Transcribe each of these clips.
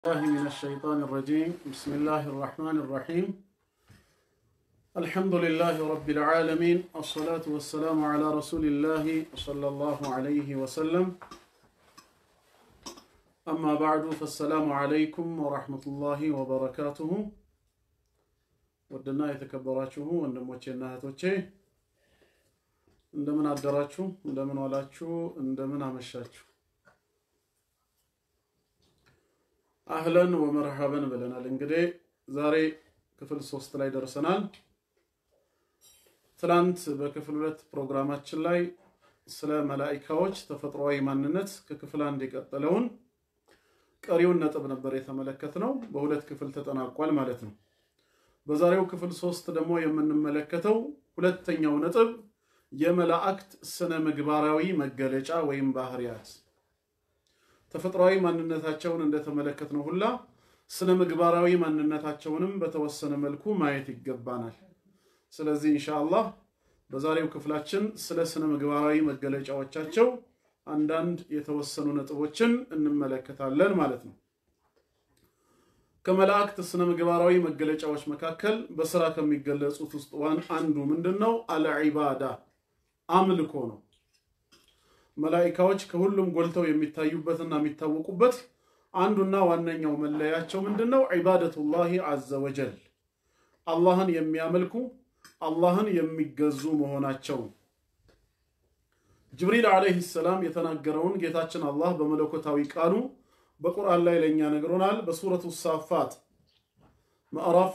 الله من الشيطان الرجيم بسم الله الرحمن الرحيم الحمد لله رب العالمين الصلاة والسلام على رسول الله صلى الله عليه وسلم أما بعد فالسلام عليكم ورحمة الله وبركاته ودنا يتكبراتشه ወንድሞቼና እህቶቼ እንደምን አደራችሁ እንደምን ዋላችሁ እንደምን አመሻችሁ አህለን ወመርሐበን ብለናል። እንግዲህ ዛሬ ክፍል ሶስት ላይ ደርሰናል። ትላንት በክፍል ሁለት ፕሮግራማችን ላይ ስለ መላኢካዎች ተፈጥሯዊ ማንነት ከክፍል አንድ የቀጠለውን ቀሪውን ነጥብ ነበር የተመለከትነው። በሁለት ክፍል ተጠናቋል ማለት ነው። በዛሬው ክፍል ሶስት ደግሞ የምንመለከተው ሁለተኛው ነጥብ የመላእክት ስነ ምግባራዊ መገለጫ ወይም ባህሪያት ተፈጥሯዊ ማንነታቸውን እንደተመለከትነው ሁላ ስነ ምግባራዊ ማንነታቸውንም በተወሰነ መልኩ ማየት ይገባናል። ስለዚህ ኢንሻአላህ በዛሬው ክፍላችን ስለ ስነ ምግባራዊ መገለጫዎቻቸው አንዳንድ የተወሰኑ ነጥቦችን እንመለከታለን ማለት ነው። ከመላእክት ስነ ምግባራዊ መገለጫዎች መካከል በስራ ከሚገለጹት ውስጥ ዋን አንዱ ምንድን ነው? አልዒባዳ አምልኮ ነው። መላኢካዎች ከሁሉም ጎልተው የሚታዩበትና የሚታወቁበት አንዱና ዋነኛው መለያቸው ምንድን ነው? ዒባደቱላሂ ዐዘ ወጀል አላህን የሚያመልኩ አላህን የሚገዙ መሆናቸው። ጅብሪል ዓለይሂ ሰላም የተናገረውን ጌታችን አላህ በመለኮታዊ ቃሉ በቁርአን ላይ ለእኛ ነግሮናል። በሱረቱ ሳፋት ምዕራፍ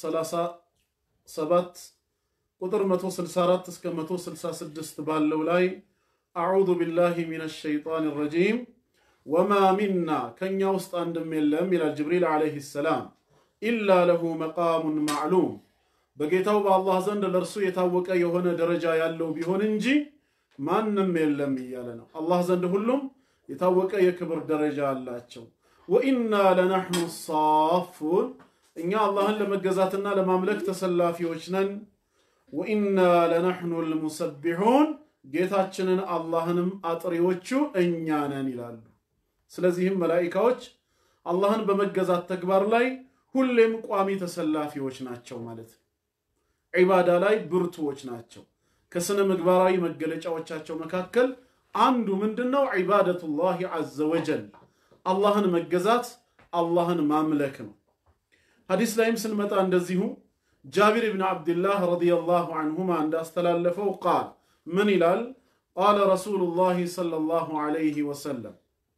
37 ቁጥር 164 እስከ 166 ባለው ላይ አዑዙ ቢላሂ ሚነ ሸይጣን ረጂም ወማ ሚና ከእኛ ውስጥ አንድም የለም ይላል ጅብሪል ዓለይሂ ሰላም ኢላ ለሁ መቃሙን ማዕሉም በጌታው በአላህ ዘንድ ለእርሱ የታወቀ የሆነ ደረጃ ያለው ቢሆን እንጂ ማንም የለም እያለ ነው። አላህ ዘንድ ሁሉም የታወቀ የክብር ደረጃ አላቸው። ወኢና ለናሕኑ ሳፉን እኛ አላህን ለመገዛትና ለማምለክ ተሰላፊዎች ነን። ወኢና ለናሕኑ ልሙሰቢሑን ጌታችንን አላህንም አጥሪዎቹ እኛ ነን ይላሉ። ስለዚህም መላኢካዎች አላህን በመገዛት ተግባር ላይ ሁሌም ቋሚ ተሰላፊዎች ናቸው ማለት ነው። ዒባዳ ላይ ብርቱዎች ናቸው። ከስነ ምግባራዊ መገለጫዎቻቸው መካከል አንዱ ምንድን ነው? ዒባደቱላሂ ዐዘ ወጀል አላህን መገዛት፣ አላህን ማምለክ ነው። ሐዲስ ላይም ስንመጣ እንደዚሁ ጃቢር ብን ዓብድላህ ረዲየላሁ ዐንሁማ እንዳስተላለፈው ቃል ምን ይላል? ቃለ ረሱሉላሂ ሰለላሁ ዐለይሂ ወሰለም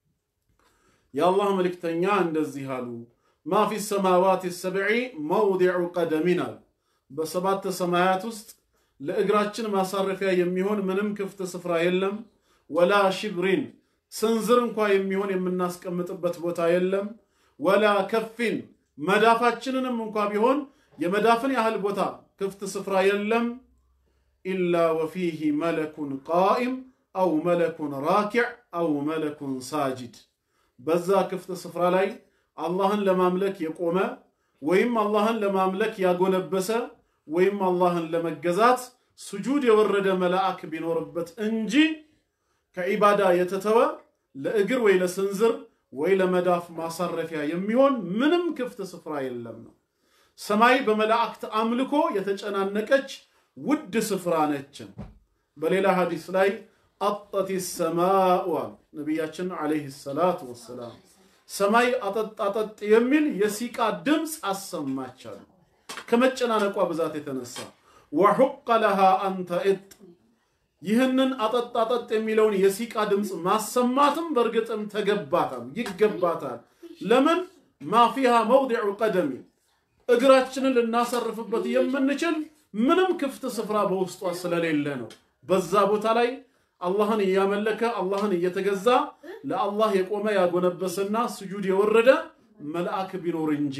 የአላህ መልእክተኛ እንደዚህ አሉ። ማ ፊ ሰማዋት ሰብዒ መውዲዑ ቀደሚን አሉ። በሰባት ሰማያት ውስጥ ለእግራችን ማሳረፊያ የሚሆን ምንም ክፍት ስፍራ የለም። ወላ ሽብሪን ስንዝር እንኳ የሚሆን የምናስቀምጥበት ቦታ የለም። ወላ ከፊን መዳፋችንንም እንኳ ቢሆን የመዳፍን ያህል ቦታ ክፍት ስፍራ የለም። ኢላ ወፊህ መለኩን ቃኢም አው መለኩን ራኪዕ አው መለኩን ሳጅድ በዛ ክፍት ስፍራ ላይ አላህን ለማምለክ የቆመ ወይም አላህን ለማምለክ ያጎነበሰ ወይም አላህን ለመገዛት ስጁድ የወረደ መልአክ ቢኖርበት እንጂ ከዒባዳ የተተወ ለእግር ወይ ለስንዝር ወይ ለመዳፍ ማሳረፊያ የሚሆን ምንም ክፍት ስፍራ የለም ነው። ሰማይ በመላእክት አምልኮ የተጨናነቀች ውድ ስፍራ ነችን። በሌላ ሐዲስ ላይ አጠት ሰማኡ አሉ ነቢያችን ዓለይሂ ሰላቱ ወሰላም። ሰማይ አጠጥ አጠጥ የሚል የሲቃ ድምፅ አሰማቻሉ ከመጨናነቋ ብዛት የተነሳ ወሑቀ ለሃ አንተ እጥ ይህንን አጠጥ አጠጥ የሚለውን የሲቃ ድምፅ ማሰማትም በእርግጥም ተገባታል ይገባታል። ለምን ማፊሃ መውዲዑ ቀደሚ እግራችንን ልናሰርፍበት የምንችል ምንም ክፍት ስፍራ በውስጧ ስለሌለ ነው። በዛ ቦታ ላይ አላህን እያመለከ አላህን እየተገዛ ለአላህ የቆመ ያጎነበሰና ስጁድ የወረደ መልአክ ቢኖር እንጂ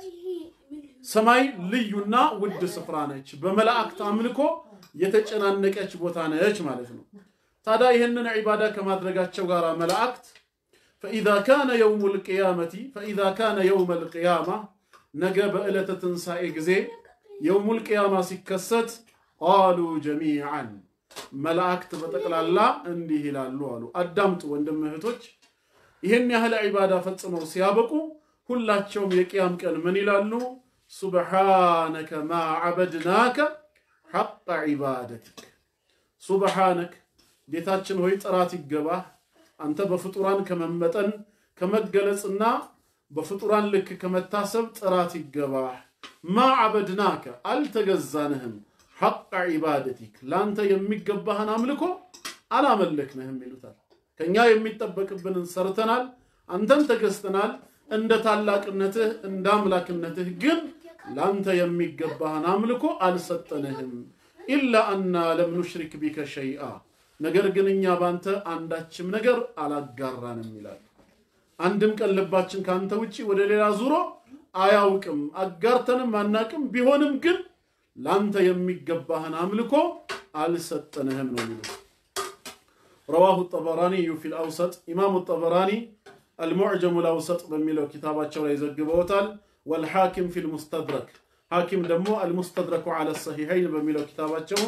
ሰማይ ልዩና ውድ ስፍራ ነች። በመላእክት አምልኮ የተጨናነቀች ቦታ ነች ማለት ነው። ታዲያ ይህንን ዒባዳ ከማድረጋቸው ጋር መላእክት ፈኢዛ ካነ የውሙ ልቅያመቲ ፈኢዛ ካነ የውመ ልቅያማ ነገ በዕለተ ትንሣኤ ጊዜ የውሙል ቅያማ ሲከሰት ቃሉ ጀሚዓን መላእክት በጠቅላላ እንዲህ ይላሉ አሉ። አዳምጡ ወንድም እህቶች፣ ይህን ያህል ዒባዳ ፈጽመው ሲያበቁ ሁላቸውም የቅያም ቀን ምን ይላሉ? ሱብሓነከ ማ ዐበድናከ ሐቀ ዒባደቲክ። ሱብሓነክ ጌታችን ሆይ ጥራት ይገባህ አንተ በፍጡራን ከመመጠን ከመገለጽና በፍጡራን ልክ ከመታሰብ ጥራት ይገባህ። ማ ዐበድናከ አልተገዛንህም፣ ሐቀ ዒባደቲክ ለአንተ የሚገባህን አምልኮ አላመለክንህም ይሉታል። ከእኛ የሚጠበቅብንን ሰርተናል፣ አንተን ተገዝተናል። እንደ ታላቅነትህ እንደ አምላክነትህ ግን ለአንተ የሚገባህን አምልኮ አልሰጠንህም። ኢላ አና ለም ኑሽሪክ ቢከ ሸይአ ነገር ግን እኛ ባንተ አንዳችም ነገር አላጋራንም ይላል። አንድም ቀን ልባችን ከአንተ ውጪ ወደ ሌላ ዙሮ አያውቅም፣ አጋርተንም አናቅም። ቢሆንም ግን ለአንተ የሚገባህን አምልኮ አልሰጠንህም ነው የሚሉት። ረዋሁ ጠበራኒዩ ፊል አውሰጥ ኢማሙ ጠበራኒ አልሙዕጀሙ ልአውሰጥ በሚለው ኪታባቸው ላይ ዘግበውታል። ወልሐኪም ፊል ሙስተድረክ ሐኪም ደግሞ አልሙስተድረኩ ዐለ ሰሒሐይን በሚለው ኪታባቸው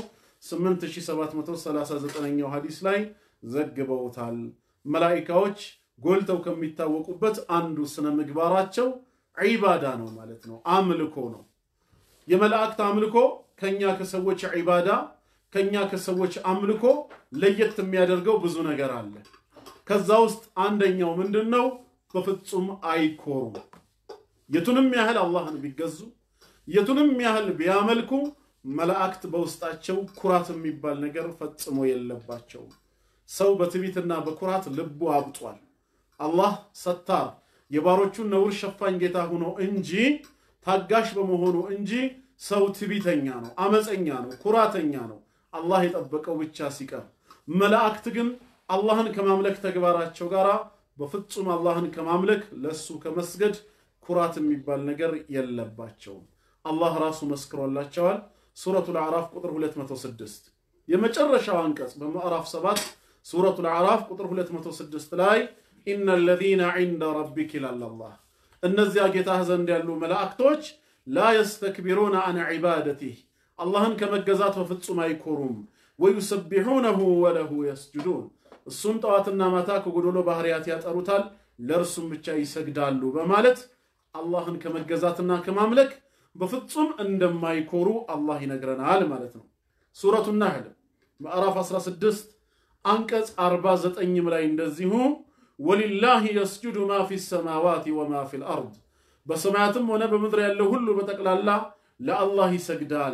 8739ኛው ሐዲስ ላይ ዘግበውታል። መላኢካዎች ጎልተው ከሚታወቁበት አንዱ ስነ ምግባራቸው ዒባዳ ነው ማለት ነው፣ አምልኮ ነው። የመላእክት አምልኮ ከኛ ከሰዎች ዒባዳ ከኛ ከሰዎች አምልኮ ለየት የሚያደርገው ብዙ ነገር አለ። ከዛ ውስጥ አንደኛው ምንድን ነው? በፍጹም አይኮሩም። የቱንም ያህል አላህን ቢገዙ የቱንም ያህል ቢያመልኩ መላእክት በውስጣቸው ኩራት የሚባል ነገር ፈጽሞ የለባቸውም። ሰው በትዕቢትና በኩራት ልቡ አብጧል። አላህ ሰታር የባሮቹን ነውር ሸፋኝ ጌታ ሆኖ እንጂ ታጋሽ በመሆኑ እንጂ ሰው ትዕቢተኛ ነው፣ አመፀኛ ነው፣ ኩራተኛ ነው። አላህ የጠበቀው ብቻ ሲቀር መላእክት ግን አላህን ከማምለክ ተግባራቸው ጋር በፍጹም አላህን ከማምለክ ለሱ ከመስገድ ኩራት የሚባል ነገር የለባቸውም። አላህ ራሱ መስክሮላቸዋል። ሱረቱል አዕራፍ ቁጥር 206 የመጨረሻው አንቀጽ በምዕራፍ 7 ሱረቱል አዕራፍ ቁጥር 206 ላይ ኢነ ለዚነ ዒንደ ረቢክ ይላል አላህ እነዚያ ጌታህ ዘንድ ያሉ መላእክቶች ላ የስተክቢሩነ አን ዒባደቲህ አላህን ከመገዛት በፍጹም አይኮሩም። ወዩሰቢሑነሁ ወለሁ የስጁዱን እሱን ጠዋትና ማታ ከጎዶሎ ባህርያት ያጠሩታል፣ ለእርሱም ብቻ ይሰግዳሉ በማለት አላህን ከመገዛትና ከማምለክ በፍጹም እንደማይኮሩ አላህ ይነግረናል ማለት ነው። ሱረቱ ናህል ምዕራፍ 16 አንቀጽ 49 ላይ እንደዚሁ ወሊላሂ የስጁዱ ማ ፊ ሰማዋት ወማ ፊል አርድ በሰማያትም ሆነ በምድር ያለው ሁሉ በጠቅላላ ለአላህ ይሰግዳል።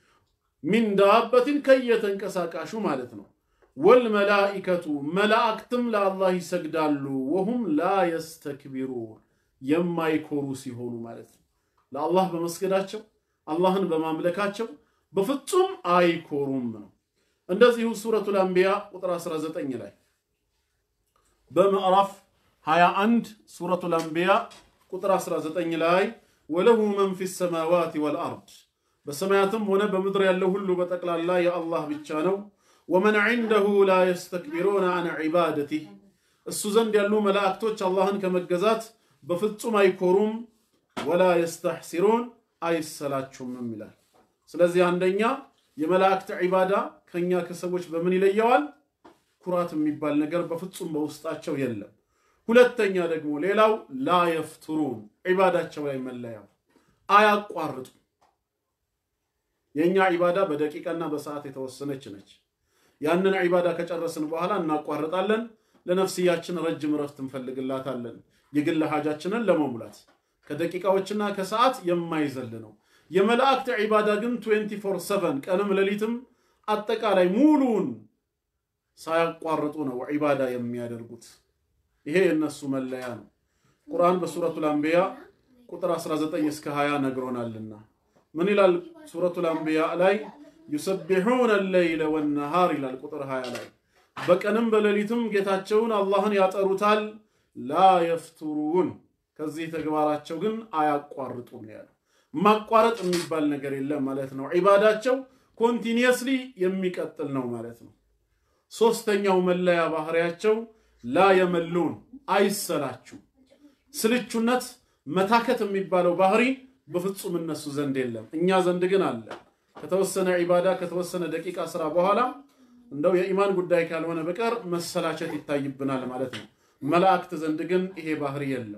ሚን ዳበትን ከየተንቀሳቃሹ ማለት ነው። ወልመላኢከቱ መላእክትም ለአላህ ይሰግዳሉ። ወሁም ላ የስተክቢሩን የማይኮሩ ሲሆኑ ማለት ነው። ለአላህ በመስገዳቸው አላህን በማምለካቸው በፍጹም አይኮሩም ነው። እንደዚሁ ሱረቱል አንቢያ ቁጥር 19 ላይ በምዕራፍ 21 ሱረቱል አንቢያ ቁጥር 19 ላይ ወለሁ መን ፊ ሰማዋት ወልአርድ በሰማያትም ሆነ በምድር ያለው ሁሉ በጠቅላላ የአላህ ብቻ ነው። ወመን ዒንደሁ ላ የስተክቢሩነ አን ዒባደቲህ እሱ ዘንድ ያሉ መላእክቶች አላህን ከመገዛት በፍጹም አይኮሩም። ወላ የስተሕሲሩን አይሰላችሁምም ይላል። ስለዚህ አንደኛ የመላእክት ዒባዳ ከኛ ከሰዎች በምን ይለየዋል? ኩራት የሚባል ነገር በፍጹም በውስጣቸው የለም። ሁለተኛ ደግሞ ሌላው ላ የፍቱሩን ዒባዳቸው ላይ መለያው አያቋርጡም። የእኛ ዒባዳ በደቂቃና በሰዓት የተወሰነች ነች። ያንን ዒባዳ ከጨረስን በኋላ እናቋርጣለን። ለነፍስያችን ረጅም ረፍት እንፈልግላታለን፣ የግል ሀጃችንን ለመሙላት ከደቂቃዎችና ከሰዓት የማይዘል ነው። የመላእክት ዒባዳ ግን 24/7 ቀንም ሌሊትም አጠቃላይ ሙሉውን ሳያቋርጡ ነው ዒባዳ የሚያደርጉት። ይሄ የእነሱ መለያ ነው። ቁርአን በሱረቱል አንቢያ ቁጥር 19 እስከ 20 ነግሮናልና ምን ይላል? ሱረቱል አንቢያ ላይ ዩሰቢሑነ ለይለ ወነሃር ይላል ቁጥር 20 ላይ በቀንም በሌሊትም ጌታቸውን አላህን ያጠሩታል። ላ የፍቱሩን ከዚህ ተግባራቸው ግን አያቋርጡም ያለው ማቋረጥ የሚባል ነገር የለም ማለት ነው። ዒባዳቸው ኮንቲኒየስሊ የሚቀጥል ነው ማለት ነው። ሶስተኛው መለያ ባህሪያቸው ላ የመሉን አይሰላችሁ። ስልቹነት መታከት የሚባለው ባህሪ በፍጹም እነሱ ዘንድ የለም። እኛ ዘንድ ግን አለ። ከተወሰነ ዒባዳ ከተወሰነ ደቂቃ ስራ በኋላ እንደው የኢማን ጉዳይ ካልሆነ በቀር መሰላቸት ይታይብናል ማለት ነው። መላእክት ዘንድ ግን ይሄ ባህሪ የለም።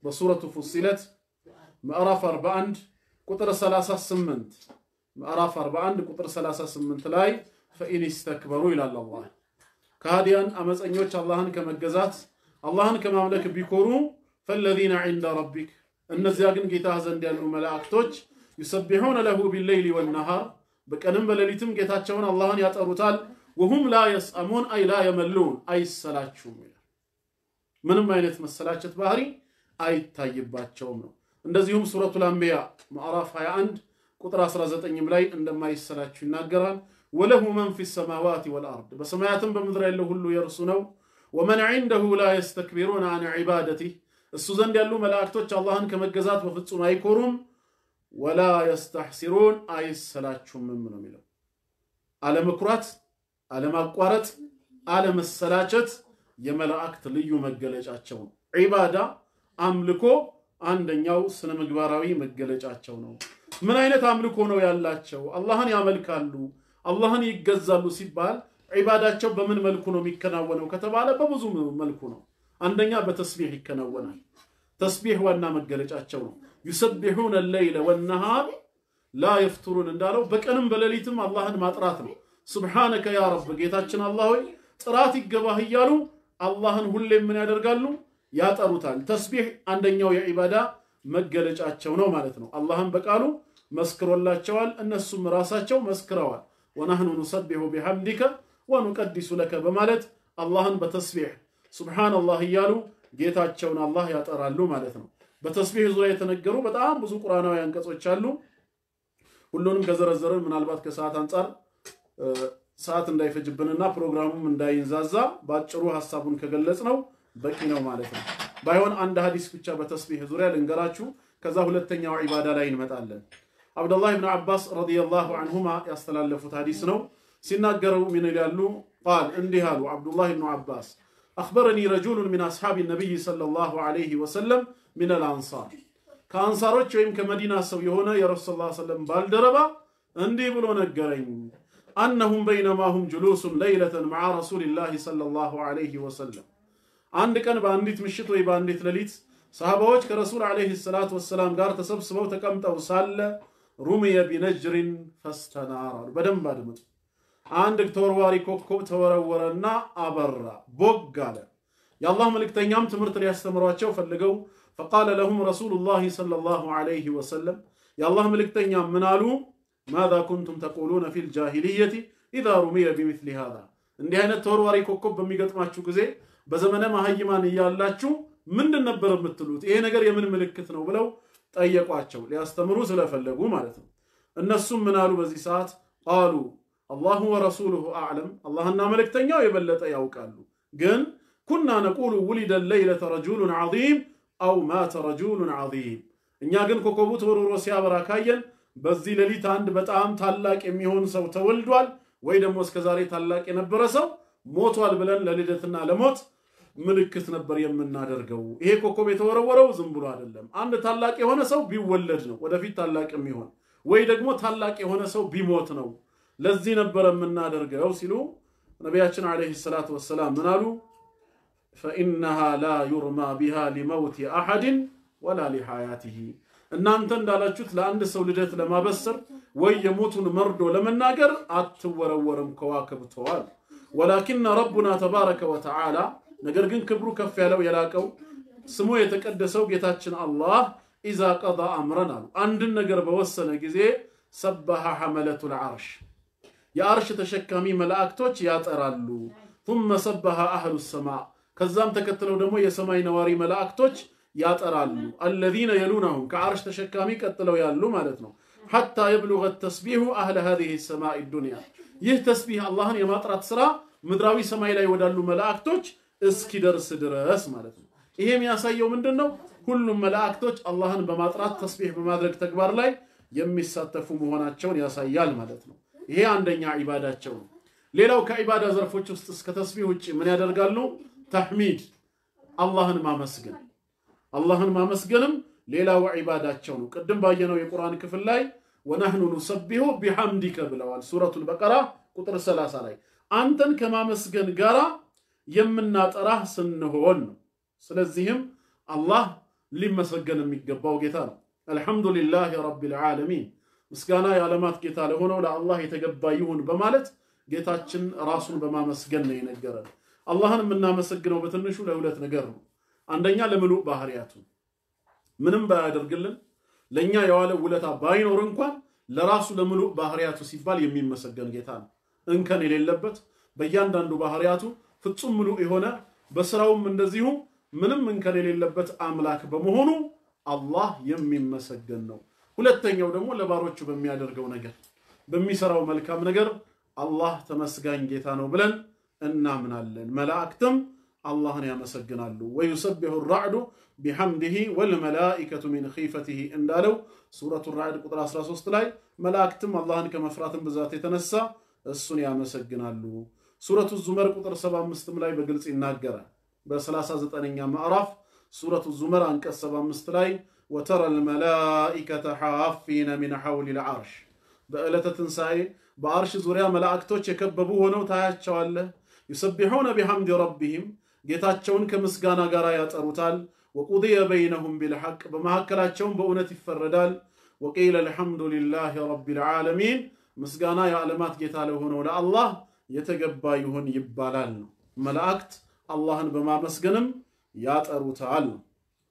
በሱረቱ ፉሲለት ምዕራፍ 41 ቁጥር 38 ምዕራፍ 41 ቁጥር 38 ላይ ፈኢን ይስተክበሩ ይላል አላህ። ከሃዲያን አመፀኞች አላህን ከመገዛት አላህን ከማምለክ ቢኮሩ ፈለዚነ ዒንደ ረቢክ እነዚያ ግን ጌታ ዘንድ ያሉ መላእክቶች ዩሰቢሑነ ለሁ ቢለይሊ ወነሃር በቀንም በሌሊትም ጌታቸውን አላህን ያጠሩታል። ወሁም ላ የስአሙን አይ ላ የመሉን አይሰላችሁም ይላል። ምንም አይነት መሰላቸት ባህሪ አይታይባቸውም ነው። እንደዚሁም ሱረቱል አንቢያ ምዕራፍ 21 ቁጥር 19 ላይ እንደማይሰላችሁ ይናገራል። ወለሁ መን ፊ ሰማዋት ወልአርድ በሰማያትም በምድር ያለው ሁሉ የእርሱ ነው። ወመን ዒንደሁ ላ የስተክቢሩን አን ዒባደቲህ እሱ ዘንድ ያሉ መላእክቶች አላህን ከመገዛት በፍጹም አይኮሩም። ወላ የስተሕሲሩን አይሰላችሁምም ነው የሚለው። አለመኩራት፣ አለማቋረጥ፣ አለመሰላቸት የመላእክት ልዩ መገለጫቸው ነው። ዒባዳ አምልኮ አንደኛው ስነ ምግባራዊ መገለጫቸው ነው። ምን አይነት አምልኮ ነው ያላቸው? አላህን ያመልካሉ፣ አላህን ይገዛሉ ሲባል ዒባዳቸው በምን መልኩ ነው የሚከናወነው ከተባለ በብዙ መልኩ ነው። አንደኛ በተስቢሕ ይከናወናል። ተስቢሕ ዋና መገለጫቸው ነው። ዩሰቢሑነ ለይለ ወነሃር ላ የፍቱሩን እንዳለው በቀንም በሌሊትም አላህን ማጥራት ነው። ሱብሓነከ ያ ረብ ጌታችን አላህ ሆይ ጥራት ይገባህ እያሉ አላህን ሁሌም ምን ያደርጋሉ? ያጠሩታል። ተስቢሕ አንደኛው የዒባዳ መገለጫቸው ነው ማለት ነው። አላህን በቃሉ መስክሮላቸዋል፣ እነሱም ራሳቸው መስክረዋል። ወናህኑ ኑሰቢሑ ቢሐምዲከ ወኑቀዲሱ ለከ በማለት አላህን በተስቢሕ ሱብሓነላህ እያሉ ጌታቸውን አላህ ያጠራሉ ማለት ነው። በተስቢሕ ዙሪያ የተነገሩ በጣም ብዙ ቁርአናዊ አንቀጾች አሉ። ሁሉንም ከዘረዘርን ምናልባት ከሰዓት አንጻር ሰዓት እንዳይፈጅብንና ፕሮግራሙም እንዳይንዛዛ በአጭሩ ሀሳቡን ከገለጽ ነው በቂ ነው ማለት ነው። ባይሆን አንድ ሀዲስ ብቻ በተስቢሕ ዙሪያ ልንገራችሁ፣ ከዛ ሁለተኛው ዒባዳ ላይ እንመጣለን። አብደላህ ብን አባስ ረዲየላሁ አንሁማ ያስተላለፉት ሀዲስ ነው። ሲናገረው ምን ይላሉ? ቃል እንዲህ አሉ አብዱላህ ብኑ አባስ አኽበረኒ ረጁሉን ሚን አስሓቢ ነቢይ ሰለላሁ ዐለይሂ ወሰለም ሚነል አንሳር ከአንሳሮች ወይም ከመዲና ሰው የሆነ የረሱል ስ ሰለም ባልደረባ እንዲህ ብሎ ነገረኝ። አነሁም በይነማሁም ጁሉሱን ለይለተን መዓ ረሱሊላህ ሰለላሁ ዐለይሂ ወሰለም አንድ ቀን በአንዲት ምሽት ወይ በአንዲት ሌሊት ሰሃባዎች ከረሱል ዐለይሂ ሰላቱ ወሰላም ጋር ተሰብስበው ተቀምጠው ሳለ ሩምየ ቢነጅሪን ፈስተናር አሉ። በደንብ አድምጡ። አንድ ተወርዋሪ ኮከብ ተወረወረና አበራ፣ ቦግ አለ። የአላህ መልእክተኛም ትምህርት ሊያስተምሯቸው ፈልገው ፈቃለ ለሁም ረሱሉላህ ሰለላሁ ዐለይሂ ወሰለም የአላህ መልእክተኛ ምን አሉ? ማዛ ኩንቱም ተቁሉነ ፊል ጃሂልየቲ ኢዛ ሩሚየ ቢሚስሊ ሃዛ እንዲህ አይነት ተወርዋሪ ኮከብ በሚገጥማችሁ ጊዜ በዘመነ መሀይማን እያላችሁ ምንድን ነበር የምትሉት? ይሄ ነገር የምን ምልክት ነው ብለው ጠየቋቸው፣ ሊያስተምሩ ስለፈለጉ ማለት ነው። እነሱም ምን አሉ? በዚህ ሰዓት ቃሉ አላሁ ወረሱሉሁ አዕለም፣ አላህና መልእክተኛው የበለጠ ያውቃሉ። ግን ኩና ነቁሉ ውሊደ ለይለተ ረጁሉን ዐዚም አው ማተ ረጁሉን ዐዚም፣ እኛ ግን ኮከቡ ተወርውሮ ሲያበራ ካየን በዚህ ሌሊት አንድ በጣም ታላቅ የሚሆን ሰው ተወልዷል ወይ ደግሞ እስከዛሬ ታላቅ የነበረ ሰው ሞቷል ብለን ለልደትና ለሞት ምልክት ነበር የምናደርገው። ይሄ ኮከብ የተወረወረው ዝም ብሎ አይደለም። አንድ ታላቅ የሆነ ሰው ቢወለድ ነው ወደፊት ታላቅ የሚሆን ወይ ደግሞ ታላቅ የሆነ ሰው ቢሞት ነው። ለዚህ ነበር የምናደርገው ሲሉ ነቢያችን ዓለይሂ ሰላቱ ወሰላም ምን አሉ? ፈኢነሃ ላ ዩርማ ቢሃ ሊመውቲ አሐድን ወላ ሊሐያቲሂ እናንተ እንዳላችሁት ለአንድ ሰው ልደት ለማበሰር ወይ የሞቱን መርዶ ለመናገር አትወረወርም ከዋክብተዋል። ወላኪነ ረቡና ተባረከ ወተዓላ ነገር ግን ክብሩ ከፍ ያለው የላቀው ስሙ የተቀደሰው ጌታችን አላህ ኢዛ ቀዳ አምረን አሉ አንድን ነገር በወሰነ ጊዜ ሰበሐ ሐመለቱል ዐርሽ የአርሽ ተሸካሚ መላእክቶች ያጠራሉ። ثم ሰበሐ አህሉ ሰማ ከዛም ተከትለው ደግሞ የሰማይ ነዋሪ መላእክቶች ያጠራሉ። አለዚነ የሉነሁም ከአርሽ ተሸካሚ ቀጥለው ያሉ ማለት ነው። ሐታ የብሉገ ተስቢሑ አህለ ሃዚሂ ሰማኢ ዱንያ ይህ ተስቢህ አላህን የማጥራት ስራ ምድራዊ ሰማይ ላይ ወዳሉ መላእክቶች እስኪደርስ ድረስ ማለት ነው። ይሄ የሚያሳየው ምንድን ነው? ሁሉም መላእክቶች አላህን በማጥራት ተስቢህ በማድረግ ተግባር ላይ የሚሳተፉ መሆናቸውን ያሳያል ማለት ነው። ይሄ አንደኛ ዒባዳቸው ነው። ሌላው ከዒባዳ ዘርፎች ውስጥ እስከ ተስቢህ ውጭ ምን ያደርጋሉ? ተሕሚድ አላህን ማመስገን አላህን ማመስገንም ሌላው ዒባዳቸው ነው። ቅድም ባየነው የቁርአን ክፍል ላይ ወነህኑ ኑሰቢሁ ቢሐምዲከ ብለዋል። ሱረቱል በቀራ ቁጥር 30 ላይ አንተን ከማመስገን ጋራ የምናጠራህ ስንሆን ነው። ስለዚህም አላህ ሊመሰገን የሚገባው ጌታ ነው። አልሐምዱሊላህ ረቢል ዓለሚን ምስጋና የዓለማት ጌታ ለሆነው ለአላህ የተገባ ይሁን በማለት ጌታችን ራሱን በማመስገን ነው የነገረን። አላህን የምናመሰግነው በትንሹ ለሁለት ነገር ነው። አንደኛ ለምሉእ ባህሪያቱ ምንም ባያደርግልን ለእኛ የዋለ ውለታ ባይኖር እንኳን ለራሱ ለምሉእ ባህሪያቱ ሲባል የሚመሰገን ጌታ ነው። እንከን የሌለበት በእያንዳንዱ ባህሪያቱ ፍጹም ምሉእ የሆነ በስራውም እንደዚሁ ምንም እንከን የሌለበት አምላክ በመሆኑ አላህ የሚመሰገን ነው። ሁለተኛው ደግሞ ለባሮቹ በሚያደርገው ነገር በሚሰራው መልካም ነገር አላህ ተመስጋኝ ጌታ ነው ብለን እናምናለን። መላእክትም አላህን ያመሰግናሉ። ወዩሰቢሑ ራዕዱ ቢሐምድህ ወልመላኢከቱ ሚን ኺፈትህ እንዳለው ሱረቱ ራዕድ ቁጥር 13 ላይ መላእክትም አላህን ከመፍራትን ብዛት የተነሳ እሱን ያመሰግናሉ። ሱረቱ ዙመር ቁጥር 75 ላይ በግልጽ ይናገራል። በ39ኛ ምዕራፍ ሱረቱ ዙመር አንቀጽ 75 ላይ ወተረ ልመላኢከተ ሓፊነ ሚን ሐውሊ ልዓርሽ በዕለተ ትንሣኤ በአርሽ ዙሪያ መላእክቶች የከበቡ ሆነው ታያቸዋለህ። ዩሰቢሑነ ቢሐምድ ረቢህም ጌታቸውን ከምስጋና ጋር ያጠሩታል። ወቁድየ በይነሁም ቢልሐቅ በመካከላቸውም በእውነት ይፈረዳል። ወቂለ አልሐምዱ ሊላህ ረቢል ዓለሚን ምስጋና የዓለማት ጌታ ለሆነው ለአላህ የተገባ ይሁን ይባላል ነው። መላእክት አላህን በማመስገንም ያጠሩታል ነው።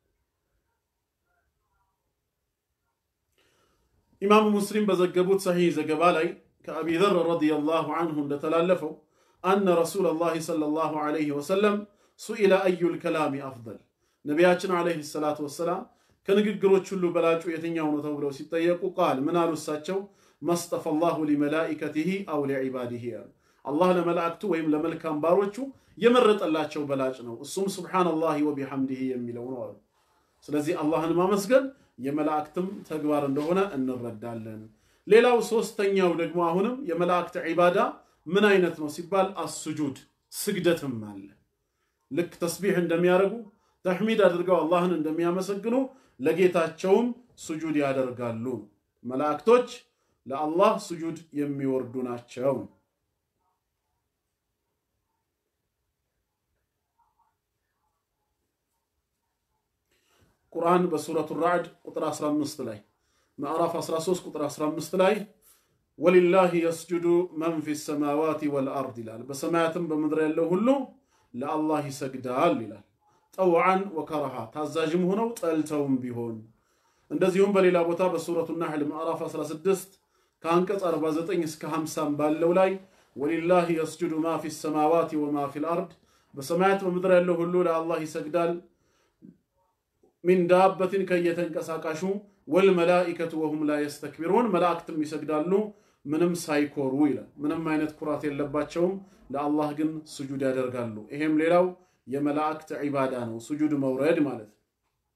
ኢማሙ ሙስሊም በዘገቡት ሰሒህ ዘገባ ላይ ከአቢ ዘር ረዲየላሁ አንሁ እንደተላለፈው አነ ረሱለላሂ ሰለላሁ ዐለይሂ ወሰለም ሱኢለ አዩል ከላሚ አፍደል ነቢያችን ዐለይሂ ሰላቱ ወሰላም ከንግግሮች ሁሉ በላጩ የትኛው ነው ተብለው ሲጠየቁ ቃል ምን አሉ እሳቸው መስጠፈ ላሁ ሊመላኢከቲሂ አው ሊዒባዲሂ ያሉ አላህ ለመላእክቱ ወይም ለመልካም ባሮቹ የመረጠላቸው በላጭ ነው እሱም ሱብሓነላሂ ወቢሐምዲሂ የሚለው ነው አሉ ስለዚህ አላህን ማመስገን የመላእክትም ተግባር እንደሆነ እንረዳለን ሌላው ሶስተኛው ደግሞ አሁንም የመላእክት ዒባዳ ምን አይነት ነው ሲባል አስጁድ ስግደትም አለ ልክ ተስቢሕ እንደሚያደርጉ ተሕሚድ አድርገው አላህን እንደሚያመሰግኑ ለጌታቸውም ስጁድ ያደርጋሉ መላእክቶች ለአላህ ስጁድ የሚወርዱ ናቸው ቁርአን በሱረቱ ራዕድ ቁጥር 15 ላይ ምዕራፍ 13 ቁጥር 15 ላይ ወሊላህ የስጁዱ መን ፊ ሰማዋት ወልአርድ ይላል። በሰማያትም በምድር ያለው ሁሉ ለአላህ ይሰግዳል ይላል። ጠውዓን ወከረሃ ታዛዥም ሆነው ጠልተውም ቢሆን። እንደዚሁም በሌላ ቦታ በሱረቱ ናሕል ምዕራፍ 16 ከአንቀጽ 49 እስከ 50 ባለው ላይ ወሊላህ የስጁዱ ማ ፊ ሰማዋት ወማ ፊ ልአርድ በሰማያት በምድር ያለው ሁሉ ለአላህ ይሰግዳል ሚን ዳበትን ከየተንቀሳቃሹ ወልመላኢከቱ ወሁም ላ የስተክቢሩን መላእክትም ይሰግዳሉ ምንም ሳይኮሩ ይላል። ምንም አይነት ኩራት የለባቸውም፣ ለአላህ ግን ስጁድ ያደርጋሉ። ይሄም ሌላው የመላእክት ዒባዳ ነው፣ ስጁድ መውረድ ማለት ነው።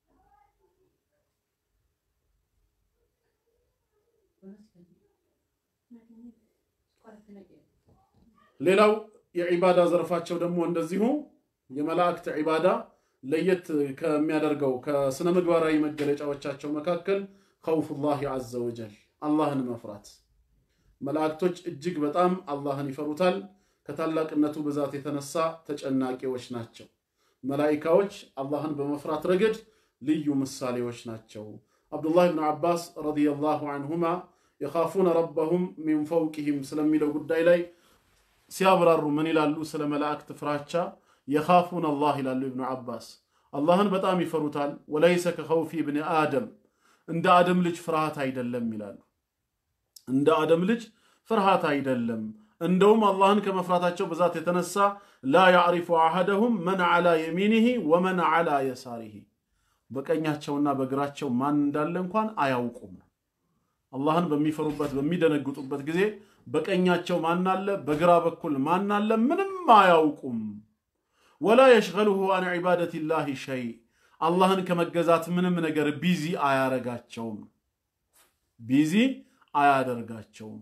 ሌላው የዒባዳ ዘርፋቸው ደግሞ እንደዚሁ የመላእክት ዒባዳ ለየት ከሚያደርገው ከስነ ምግባራዊ መገለጫዎቻቸው መካከል ኸውፉላህ ዐዘ ወጀል አላህን መፍራት። መላእክቶች እጅግ በጣም አላህን ይፈሩታል። ከታላቅነቱ ብዛት የተነሳ ተጨናቂዎች ናቸው። መላኢካዎች አላህን በመፍራት ረገድ ልዩ ምሳሌዎች ናቸው። አብዱላህ ብን ዓባስ ረዲየላሁ አንሁማ የኻፉነ ረበሁም ሚን ፈውቅህም ስለሚለው ጉዳይ ላይ ሲያብራሩ ምን ይላሉ? ስለ መላእክት ፍራቻ የኻፉን አላህ ይላሉ ኢብኑ ዓባስ አላህን በጣም ይፈሩታል። ወለይሰ ከኸውፊ ብን አደም እንደ አደም ልጅ ፍርሃት አይደለም ይላሉ። እንደ አደም ልጅ ፍርሃት አይደለም። እንደውም አላህን ከመፍራታቸው ብዛት የተነሳ ላ ያዕሪፉ አሐደሁም መን ዓላ የሚኒሂ ወመን ዓላ የሳሪሂ በቀኛቸውና በግራቸው ማን እንዳለ እንኳን አያውቁም። አላህን በሚፈሩበት በሚደነግጡበት ጊዜ በቀኛቸው ማን አለ፣ በግራ በኩል ማን አለ፣ ምንም አያውቁም። ወላ የሽገሉሁ አን ዒባደቲላሂ ሸይ አላህን ከመገዛት ምንም ነገር ቢዚ አያረጋቸውም፣ ቢዚ አያደርጋቸውም።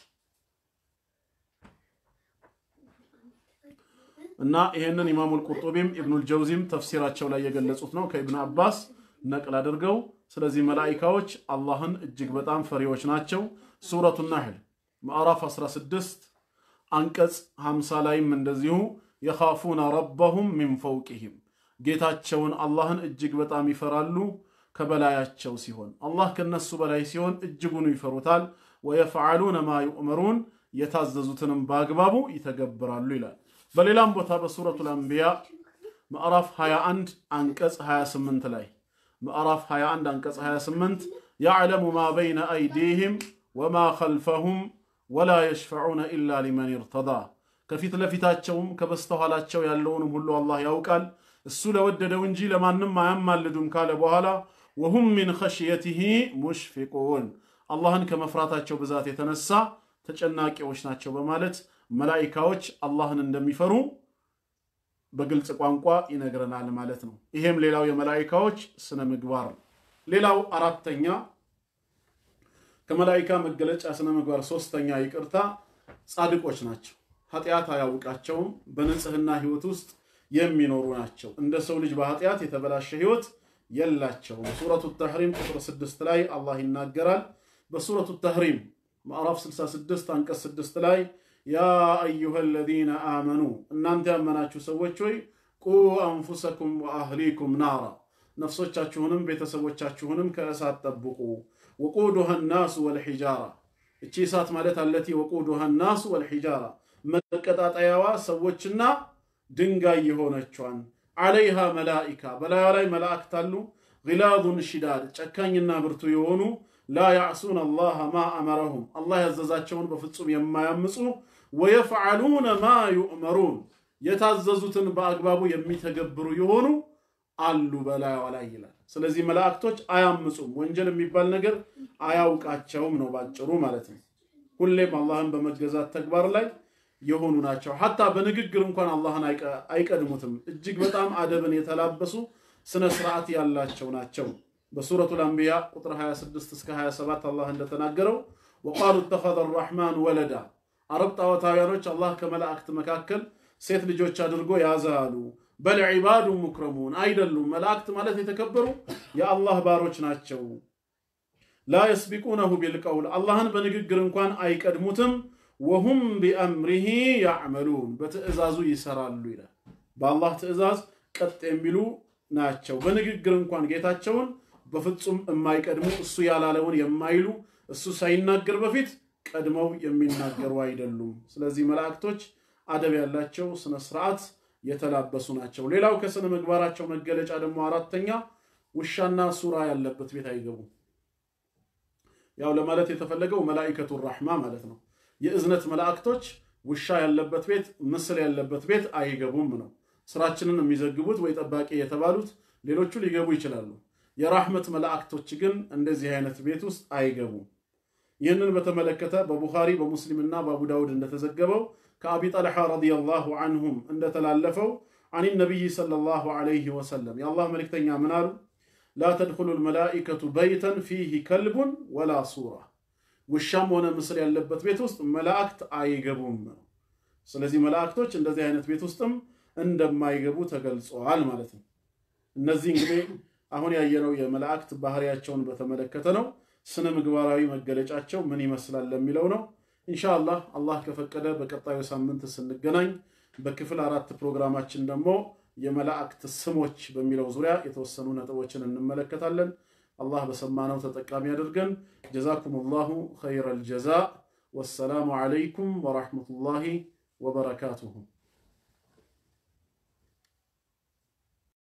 እና ይህንን ኢማሙል ቁርጡቢም ኢብኑል ጀውዚም ተፍሲራቸው ላይ የገለጹት ነው ከኢብን አባስ ነቅል አድርገው። ስለዚህ መላኢካዎች አላህን እጅግ በጣም ፈሪዎች ናቸው። ሱረቱ ናሕል ምዕራፍ 16 አንቀጽ 50 ላይም እንደዚሁ የኻፉነ ረበሁም ሚን ፈውቅህም ጌታቸውን አላህን እጅግ በጣም ይፈራሉ ከበላያቸው ሲሆን አላህ ከነሱ በላይ ሲሆን እጅጉኑ ይፈሩታል። ወየፍዓሉነ ማ ዩእመሩን የታዘዙትንም በአግባቡ ይተገብራሉ ይላል። በሌላም ቦታ በሱረቱል አንቢያ ምዕራፍ 21 አንቀጽ 28 ላይ ምዕራፍ 21 አንቀጽ 28 ያዕለሙ ማ በይነ አይዲህም ወማ ኸልፈሁም ወላ የሽፈዑነ ኢላ ሊመን ይርተዳ ከፊት ለፊታቸውም ከበስተኋላቸው ያለውንም ሁሉ አላህ ያውቃል እሱ ለወደደው እንጂ ለማንም አያማልዱም ካለ በኋላ ወሁም ሚን ኸሽየቲሂ ሙሽፊቁን አላህን ከመፍራታቸው ብዛት የተነሳ ተጨናቂዎች ናቸው በማለት መላኢካዎች አላህን እንደሚፈሩ በግልጽ ቋንቋ ይነግረናል ማለት ነው። ይሄም ሌላው የመላኢካዎች ስነ ምግባር ነው። ሌላው አራተኛ ከመላኢካ መገለጫ ስነ ምግባር ሶስተኛ ይቅርታ ጻድቆች ናቸው። ኃጢአት አያውቃቸውም። በንጽህና ህይወት ውስጥ የሚኖሩ ናቸው። እንደ ሰው ልጅ በኃጢአት የተበላሸ ህይወት የላቸውም። ሱረቱ ተሕሪም ቁጥር 6 ላይ አላህ ይናገራል። በሱረቱ ተሕሪም ምዕራፍ 66 አንቀጽ 6 ላይ ያ አዩሃ አለዚነ አመኑ እናንተ ያመናችሁ ሰዎች ሆይ ቁ አንፉሰኩም ወአህሊኩም ናራ ነፍሶቻችሁንም ቤተሰቦቻችሁንም ከእሳት ጠብቁ። ወቁዱሃ ናሱ ወልሒጃራ እቺ እሳት ማለት አለቲ ወቁዱሃ ናሱ ወልሒጃራ መቀጣጠያዋ ሰዎችና ድንጋይ የሆነቿን ዓለይሃ መላኢካ በላዩ ላይ መላእክት አሉ። ግላዙን ሽዳድ ጨካኝና ብርቱ የሆኑ ላ ያዕሱን አላህ ማ አመረሁም አላህ ያዘዛቸውን በፍጹም የማያምፁ ወየፍዓሉነ ማ ዩእመሩን የታዘዙትን በአግባቡ የሚተገብሩ የሆኑ አሉ በላዩ ላይ ይላል። ስለዚህ መላእክቶች አያምፁም፣ ወንጀል የሚባል ነገር አያውቃቸውም ነው ባጭሩ ማለት ነው። ሁሌም አላህን በመገዛት ተግባር ላይ የሆኑ ናቸው። ሐታ በንግግር እንኳን አላህን አይቀድሙትም። እጅግ በጣም አደብን የተላበሱ ስነ ስርዓት ያላቸው ናቸው። በሱረቱል አንቢያ ቁጥር 26 እስከ 27 አላህ እንደተናገረው ወቃሉ ተኸዘ አራሕማን ወለዳ አረብ ጣዖታውያኖች አላህ ከመላእክት መካከል ሴት ልጆች አድርጎ ያዘ አሉ። በል ዒባዱ ሙክረሙን አይደሉም። መላእክት ማለት የተከበሩ የአላህ ባሮች ናቸው። ላ የስቢቁነሁ ቢልቀውል አላህን በንግግር እንኳን አይቀድሙትም። ወሁም ቢአምሪሂ ያዕመሉን በትእዛዙ ይሰራሉ ይላል። በአላህ ትእዛዝ ቀጥ የሚሉ ናቸው። በንግግር እንኳን ጌታቸውን በፍጹም የማይቀድሙ እሱ ያላለውን የማይሉ እሱ ሳይናገር በፊት ቀድመው የሚናገሩ አይደሉም። ስለዚህ መላእክቶች አደብ ያላቸው ስነ ስርዓት የተላበሱ ናቸው። ሌላው ከስነ ምግባራቸው መገለጫ ደግሞ አራተኛ ውሻና ሱራ ያለበት ቤት አይገቡም። ያው ለማለት የተፈለገው መላኢከቱ ራሕማ ማለት ነው። የእዝነት መላእክቶች ውሻ ያለበት ቤት፣ ምስል ያለበት ቤት አይገቡም ነው። ስራችንን የሚዘግቡት ወይ ጠባቂ የተባሉት ሌሎቹ ሊገቡ ይችላሉ። የራህመት መላእክቶች ግን እንደዚህ አይነት ቤት ውስጥ አይገቡም። ይህንን በተመለከተ በቡኻሪ በሙስሊምና በአቡ ዳውድ እንደተዘገበው ከአቢ ጠልሓ ረዲየላሁ አንሁም እንደተላለፈው አን ነቢይ ሰለላሁ ዐለይሂ ወሰለም የአላህ መልእክተኛ ምን አሉ? ላ ተድኹሉ ልመላኢከቱ በይተን ፊህ ከልቡን ወላ ሱራ ውሻም ሆነ ምስል ያለበት ቤት ውስጥ መላእክት አይገቡም ነው። ስለዚህ መላእክቶች እንደዚህ አይነት ቤት ውስጥም እንደማይገቡ ተገልጸዋል ማለት ነው። እነዚህ እንግዲህ አሁን ያየነው የመላእክት ባህሪያቸውን በተመለከተ ነው። ስነ ምግባራዊ መገለጫቸው ምን ይመስላል ለሚለው ነው። ኢንሻአላህ አላህ ከፈቀደ በቀጣዩ ሳምንት ስንገናኝ በክፍል አራት ፕሮግራማችን ደግሞ የመላእክት ስሞች በሚለው ዙሪያ የተወሰኑ ነጥቦችን እንመለከታለን። አላህ በሰማነው ተጠቃሚ አድርገን። ጀዛኩም ላሁ ኸይረል ጀዛ። ወሰላሙ ዓለይኩም ወራህመቱላሂ ወበረካቱሁ።